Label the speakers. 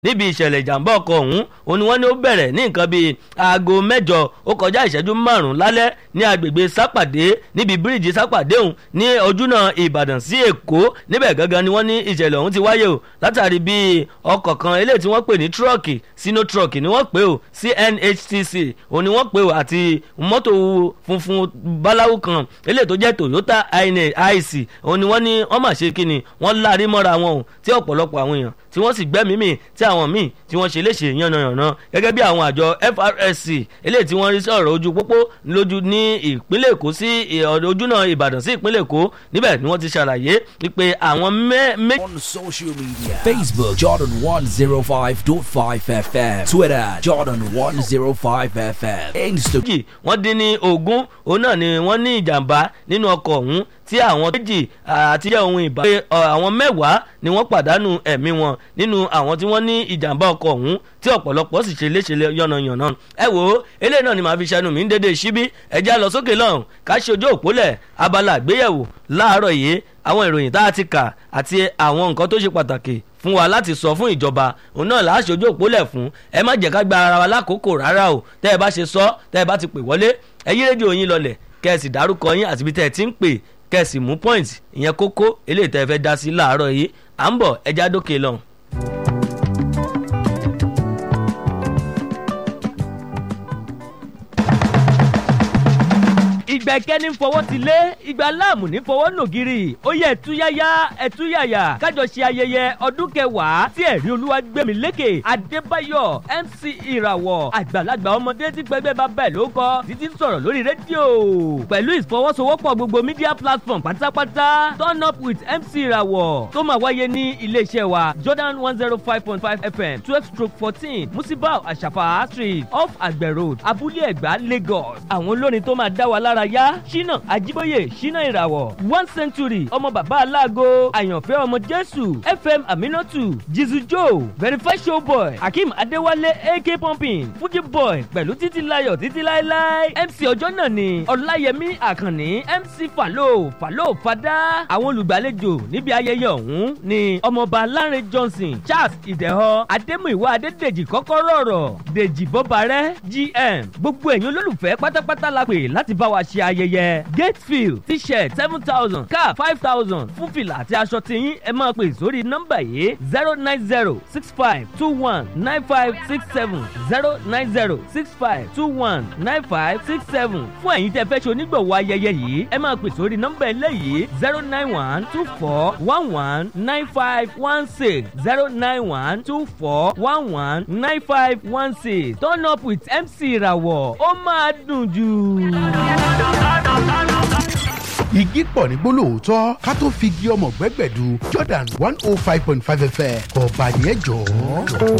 Speaker 1: níbi ìṣẹ̀lẹ̀ ìjàmbá ọkọ̀ ọ̀hún òun ni wọ́n ní ó bẹ̀rẹ̀ ní nǹkan bíi aago mẹ́jọ ó kọjá ìṣẹ́jú márùn-ún lálẹ́ ní agbègbè sápàdé níbi bíríìjì sápàdé ọ̀hún ní ojúnà ìbàdàn sí èkó níbẹ̀ gangan ni wọ́n ní ìṣẹ̀lẹ̀ ọ̀hún ti wáyé o látàrí bí ọkọ̀ kan eléyìí tí wọ́n pè ní tírọ̀kì sínú tírọ̀kì ni wọ́n pè o cnhtc òun ni wọ́n pè o àti mọ́tò funfun báláwo kan eléyìí tó jẹ́ toyota ic òun ni wọ́n ní wọ́n mà ṣe kíni wọ́n láàrí mọ́ra wọn o tí ọ̀pọ̀lọpọ̀ àwọn èèyàn tí wọ́n sì gbẹ́mìí mì tí àwọn míì tí wọ́n ṣe léṣe yànnàyànnà gẹ́gẹ́ bí àwọn àjọ FRSC eléyìí tí wọ́n rí sí ọ̀rọ̀ ojú pópó lójú ní ìpínlẹ̀ Èkó sí ojúnà Ìbàdàn sí ìpínlẹ̀ Èkó níbẹ̀ ni wọ́n ti ṣàlàyé wípé àwọn mẹ́.
Speaker 2: On social media Facebook Jordan one zero five dot five FM Twitter Jordan one zero five FM Instagram.
Speaker 1: méjì wọ́n dín ní ogún òun náà ni wọ́n ní ìjàmbá nínú ọkọ̀ ọ̀hún tí àwọn méjì àti jẹ́ ohun ìbá pé àwọn mẹ́wàá ni wọ́n pàdánù ẹ̀mí wọn nínú àwọn tí wọ́n ní ìjàmbá ọkọ̀ ọ̀hún tí ọ̀pọ̀lọpọ̀ sì ṣe léṣe yánnayànna ẹ wò ó eléyìí náà ni màá fi ṣẹnu mi ń dédé síbí ẹjẹ́ lọ sókè lọ́hùn ká ṣe ojú òpólẹ̀ abala àgbéyẹ̀wò láàárọ̀ yìí àwọn ìròyìn tá a ti kà àti àwọn nǹkan tó ṣe pàtàkì fún wa láti sọ fún ìjọba òun náà là á ṣojú òpólẹ̀ fún ẹ má jẹ́ ká gba ara wa lákòókò rárá o tẹ́ ẹ bá ṣe sọ tẹ́ ẹ bá ti pè wọlé ẹ yí rédíò yín lọlẹ̀ kẹ́ ẹ sì dárúkọ yín àti ibi tẹ́ ẹ ti ń pè kẹ́ ẹ sì mú point ìyẹn kókó eléyìí tẹ́ ẹ fẹ́ dá sí láàárọ̀ yìí à ń bọ̀ ẹja dókè lọ́hùn. ìgbà ìkẹ́ni fọwọ́ ti lé ìgbà láàmù ní fọwọ́ nògiri ó yẹ ẹ̀túyáyá ẹ̀túyàyà kájọ ṣe ayẹyẹ ọdún kẹwàá tí ẹ̀rí olúwa gbẹ̀mí lékè adébáyọ̀ mc ìràwọ̀ àgbàlagbà ọmọdé tí pẹ́gbẹ́ bá bẹ̀ ló kọ́ títí sọ̀rọ̀ lórí rédíò pẹ̀lú ìfọwọ́sowọ́pọ̀ gbogbo media platform pátápátá turn up with mc ìràwọ̀ tó máa wáyé ní iléeṣẹ́ wa jordan one zero five point five fm twelve stroke fourteen musibau àṣàfà street off àgbẹ̀ road abúlé ẹ̀gbá lagos àwọn olórin tó máa dá wa lára yá ṣínà àjíbóyè ṣínà ìràwọ̀ one century ọmọ bàbá aláàgọ́ àyànfẹ́ ọmọ jésù fm aminatu jizu joe verify showboy akeem adéwálé ak pumping fuji boy pẹ̀lú títí láyọ̀ títí láéláé mc ọjọ́ náà ni ọláyẹmí àkànní mc falo falo fada àwọn olùgbàlejò níbi ayẹyẹ ọ̀hún ni ọmọọba lánrẹ johnson charles ìdẹ̀họ adémúìwá adédèjì kọ́kọ́rọ́ ọ̀rọ̀ dèjì bọ́barẹ́ gm gbogbo ẹ̀yin olólùfẹ́ pátápátá la pè láti bá wa ṣe ayẹyẹ gatefield t-shirt seven thousand cap five thousand fún fìlà àti aṣọ tiyín ẹ máa pè sórí nọ́mbà yìí zero nine zero six five two one nine five six seven zero nine zero six five two one nine five six seven fún ẹ̀yin tẹ́ fẹ́ ṣe onígbọ̀wọ́ ayẹyẹ yìí ẹ máa pè sórí nọ́mbà eléyìí zero nine one two four one one nine five one six zero nine one two four one one nine five one six turn up with mc ìràwọ̀ ó máa dùn jù
Speaker 3: igi pọ̀ ní gbólóòótọ́ ká tó fi igi ọmọ gbẹ́gbẹ̀du Jordan one oh five point five fm ọ̀bàyẹ́jọ́.